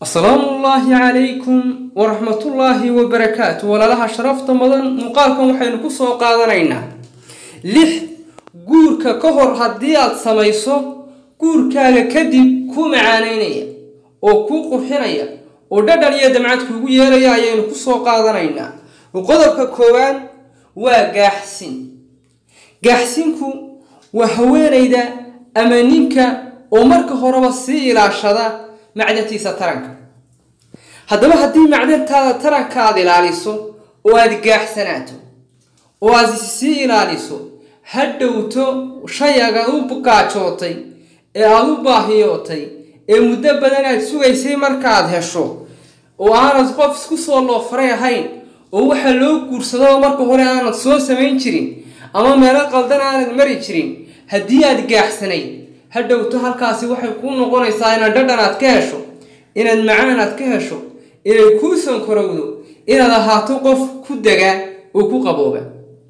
asalaamu ullaahi calaykum waraxmatullaahi wabarakaatu walaalaha sharafta mudan muuqaalkan waxaynu ku soo qaadanaynaa lix guurka ka hor haddii aad samayso guurkaaga kadib kuu macaanaynaya oo kuu qurxinaya oo dhadhan iyo damcad kuugu yeelaya ayaynu ku soo qaadanaynaa qodobka koowaad waa gaaxsin gaaxsinku waa haweenayda ama ninka oo marka horeba sii ilaashada macdantiisa taranka haddaba haddii macdantaada taranka aada ilaaliso oo aada gaaxsanaato oo aad sii ilaaliso ha dhowto shay agaad u gaajootay ee aada u baahiyootay ee muddo badan aad sugaysay markaad hesho oo aanad qof isku soo loofaray ahayn oo waxaa loo guursado marka hore aanad soo samayn jirin ama meelo qaldan aanad mari jirin haddii aad gaaxsanayd ha dhowto halkaasi waxay kuu noqonaysaa inaad dhadhan aad ka hesho inaad macaan aad ka hesho inay kuu sankorowdo inaad ahaato qof ku degaa oo ku qabooba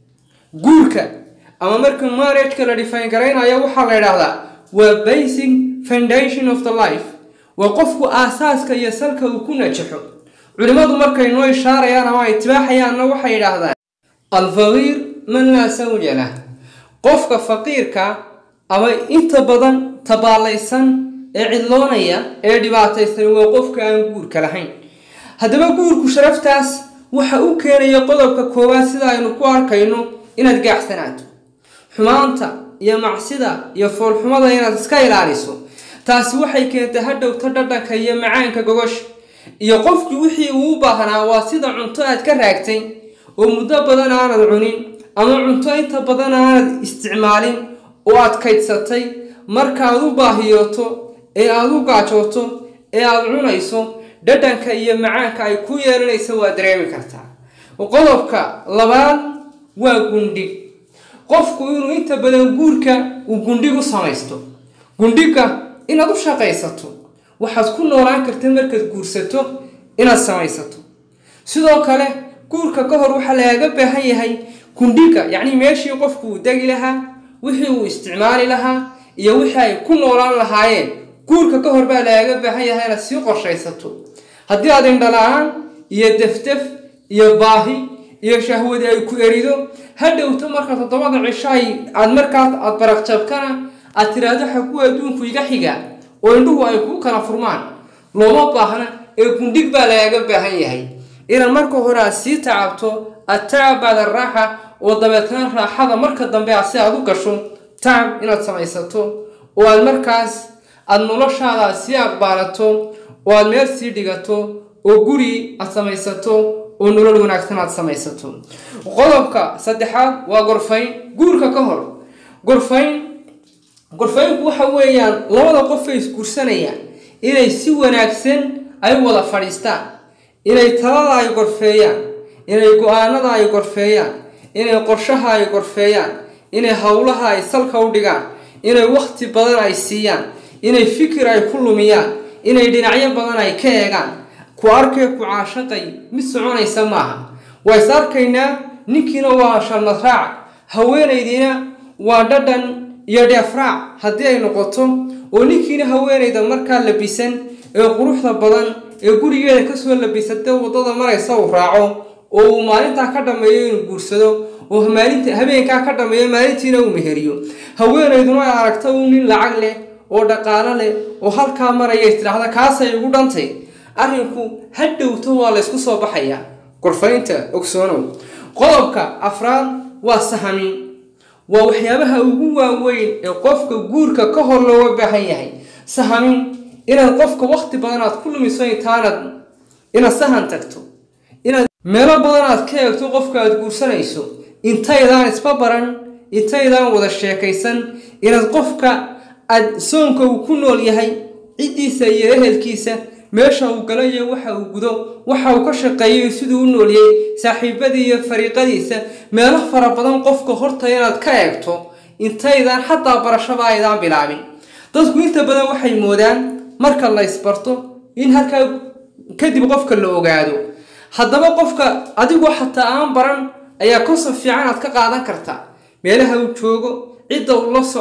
guurka ama marka marriageka la dhifaan garaynayo waxaa la idhaahdaa waa basic foundation of the life waa qofku aasaaska iyo salka uu ku najaxo culimmadu markay noo ishaarayaan ama ay tibaaxayaanna waxay idhaahdaan alfaqiir man laa sawja lah qofka faqiirka ama inta badan tabaalaysan ee cidloonaya ee dhibaataysan waa qofka aan guurka lahayn haddaba guurku sharaftaas waxa u keenaya qodobka koowaad sida aynu ku arkayno inaad gaaxsanaato xumaanta iyo macsida iyo foolxumada inaad iska ilaaliso taasi waxay keentay ha dhowto dhadhanka iyo macaanka gogosha iyo qofkii wixii uu u baahnaa waa sida cunto aad ka raagtay oo muddo badan aanad cunin ama cunto inta badan aanad isticmaalin oo aad kaydsatay markaaad u baahiyooto ee aada u gaajooto ee aada cunayso dhadhanka iyo macaanka ay ku yeelanaysa waa dareemi kartaa qodobka labaad waa gundhig qofku inuu inta badan guurka uu gundhig u samaysto gundhiga inaad u shaqaysato waxaad ku noolaan karta markaad guursato inaad samaysato sidoo kale guurka ka hor waxaa lagaaga baahan yahay gundhiga yacni meeshii qofku uu degi lahaa wixii uu isticmaali lahaa iyo wixii ay ku noolaan lahaayeen guurka ka hor baa lagaaga baahan yahay inaad sii qorshaysato haddii aad indhala-aan iyo deftef iyo baahi iyo shahwadi ay ku erido ha dhowto marka toddobada cisho ay aad markaas aad baraqjabkana aad tiraahdo xaguu adduunku iga xigaa oo indhuhu ay kuu kala furmaan looma baahna ee gundhig baa lagaaga baahan yahay inaad marka hore aad sii tacabto attacab bacda raaxa oo dabeetna raaxada marka dambe aad si aad u gasho tacab inaad samaysato oo aad markaas aada noloshaada aad sii aqbaalato oo aad meel sii dhigato oo guri aad samaysato oo nolol wanaagsan aad samaysato qodobka saddexaad waa gorfayn guurka ka hor gorfayn gorfaynku waxa weeyaan labada qofay isguursanayaan inay si wanaagsan ay wada fadhiistaan inay talada ay gorfeeyaan inay go-aanada ay gorfeeyaan inay qorshaha ay gorfeeyaan inay howlaha ay salka u dhigaan inay wakhti badan ay siiyaan inay fikir ay ku lumiyaan inay dhinacyo badan ay ka eegaan ku arkay ku caashaqay mid soconaysa maaha waa is arkaynaa ninkiina waa shalmad raac haweenaydiina waa dhadhan iyo dheefraac haddii ay noqoto oo ninkiina haweenayda markaa labisan ee quruxda badan ee gurigeeda kasoo labisatay waddada maraysa uu raaco oo uu maalintaa ka dhammeeyo inuu guursado oo maalinta habeenkaa ka dhammeeyo maalintiina uu meheriyo haweenayduna ay aragta uu nin lacag leh oo dhaqaalo leh oo halkaa maraya istidhaahda kaasay ugu dhantay arrinku ha dhowto waa laysku soo baxayaa gorfaynta ogsoonow qodobka afraad waa sahamin waa waxyaabaha ugu waaweyn ee qofka guurka ka hor looga baahan yahay sahamin inaad qofka wakhti badan aad ku lumiso intaanad inaad sahan tagto inaad meelo badan aad ka eegto qofka aad guursanayso intaydaan isba baran intaydaan wada sheekaysan inaad qofka aad soonka uu ku nool yahay ciddiisa iyo ehelkiisa meesha uu galayo waxa uu gudo waxa uu ka shaqeeyo siduu u noolyay saaxiibadii iyo fariiqadiisa meelo fara badan qofka horta inaad ka eegto intaydaan xataa barashaba aydaan bilaabin dadku inta badan waxay moodaan marka la ysbarto in halkaa kadib qofka la ogaado haddaba qofka adigoo xataa aan baran ayaa konsob fiican aad ka qaadan karta meelaha uu joogo cidda uu la socdo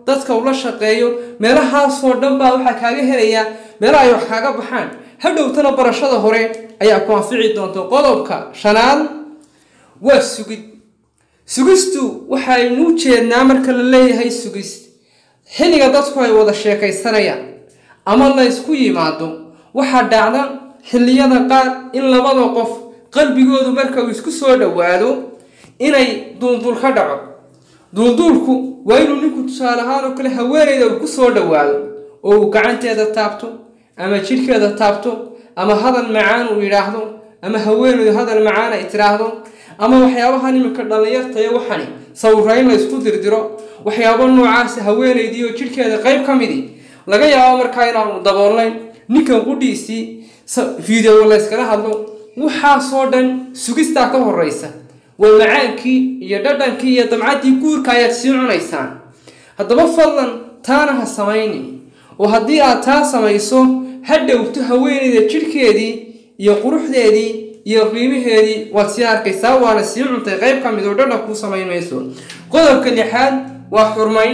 dadka ula shaqeeyo meelahaasoo dhan baa waxaa kaaga helayaa meelaha ay wax kaaga baxaan hadhowtana barashada hore ayaa ku anfici doonta qodobka shanaad waa sugid sugistu waxaynu jeednaa marka la leeyahay sugis xilliga dadku ay wada sheekaysanayaan ama la ysku yimaado waxaa dhacda xilliyada qaar in labada qof qalbigoodu marka uu isku soo dhowaado inay duulduul ka dhaco duulduulku waa inuu ninku tusaale ahaan oo kale haweenayda uu ku soo dhowaado oo uu gacanteeda taabto ama jidhkeeda taabto ama hadal macaan uu yidhaahdo ama haweenaydu hadal macaan ay tiraahdo ama waxyaabahan iminka dhallinyartayo waxani sawirayn la ysku dirdiro waxyaabo noocaasa haweenaydii oo jidhkeeda qayb ka midi laga yaabo markaa inaanu daboolnayn ninkan qudhiisii video layskala hadlo waxaasoo dhan sugistaa ka horeysa waa macaankii iyo dhadhankii iyo damcaddii guurka ayaad sii cunaysaan haddaba fadlan taana ha samayni oo haddii aad taa samayso ha dhowto haweenayda jidhkeedii iyo quruxdeedii iyo qiimaheedii waad sii arkaysaa waana sii cuntay qayb ka mid oo dhadhan kuu samayn mayso qodobka lixaad waa xurmayn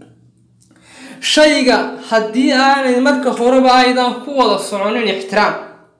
shayga haddii aanay marka horeba aydan ku wada soconin ixtiraam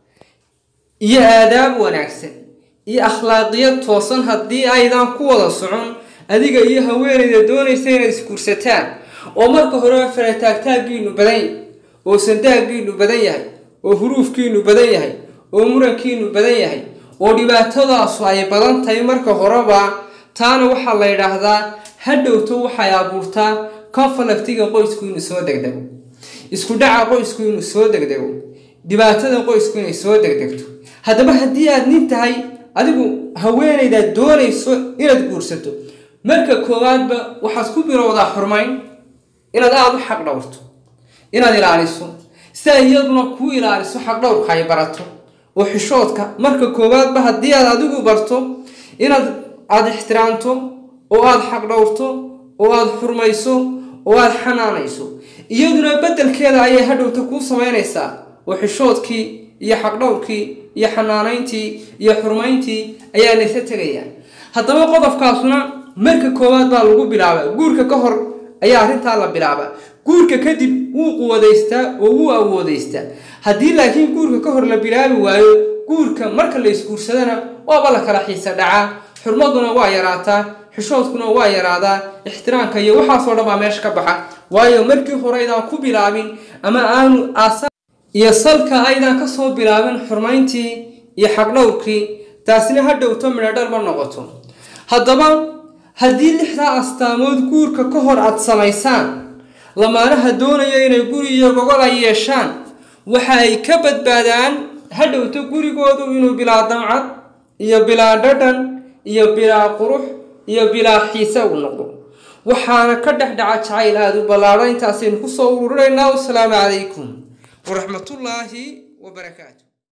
iyo aadaab wanaagsan iyo akhlaaqiyad toosan haddii aydan ku wada socon adiga iyo haweenayda doonaysa inaad isguursataan oo marka horeba farataagtaaggiinu badan yahay oo sandaaggiinu badan yahay oo huruufkiinu badan yahay oo murankiinu badan yahay oo dhibaatadaasu ay badan tahay marka horeba taana waxaa la yidhaahdaa hadhowto waxay abuurtaa conflictiga qoysku inuu soo degdego isku dhaca qoysku inuu soo degdego dhibaatada qoysku inay soo degdegto haddaba haddii aad nin tahay adigu haweenaydaad doonayso inaad guursato marka koowaadba waxaad ku bilowdaa xurmayn inaad aada u xaq dhowrto inaad ilaaliso si ay iyaduna kuu ilaaliso xaq dhowrka ay barato oo xishoodka marka koowaadba haddii aad adigu barto inaad aada ixtiraamto oo aada xaq dhowrto oo aada xurmayso oo aada xanaanayso iyaduna beddelkeeda ayay hadhowta kuu samaynaysaa oo xishoodkii iyo xaqdhowrkii iyo xanaanayntii iyo xurmayntii ayaa laysa tegayaa haddaba qodobkaasuna marka koowaad baa lagu bilaabaa guurka ka hor ayaa arrintaa la bilaabaa guurka kadib wuu quwadaystaa oo wuu awoodaystaa haddii laakiin guurka ka hor la bilaabi waayo guurka marka la isguursadana waaba la kala xiisa dhacaa xurmaduna waa yaraataa xishoodkuna waa yaraadaa ixtiraamka iyo waxaasoo dhan baa meesha ka baxa waayo markii hore aydaan ku bilaabin ama aanu aasa iyo salka aydaan kasoo bilaabin xurmayntii iyo xaqdhowrkii taasina ha dhowto midhodhal ma noqoto haddaba haddii lixdaa astaamood guurka ka hor aad samaysaan lamaanaha doonaya inay guri iyo gogol ay yeeshaan waxa ay ka badbaadaan ha dhowto gurigoodu inuu bilaa damcad iyo bilaa dhadhan iyo bilaa qurux iyo bilaa xiise uu noqdo waxaana ka dhex dhaca jacayl aada u ballaadhan intaasaynu kusoo ururinaynaa wasalaamu calaykum waraxmatullaahi wabarakaatu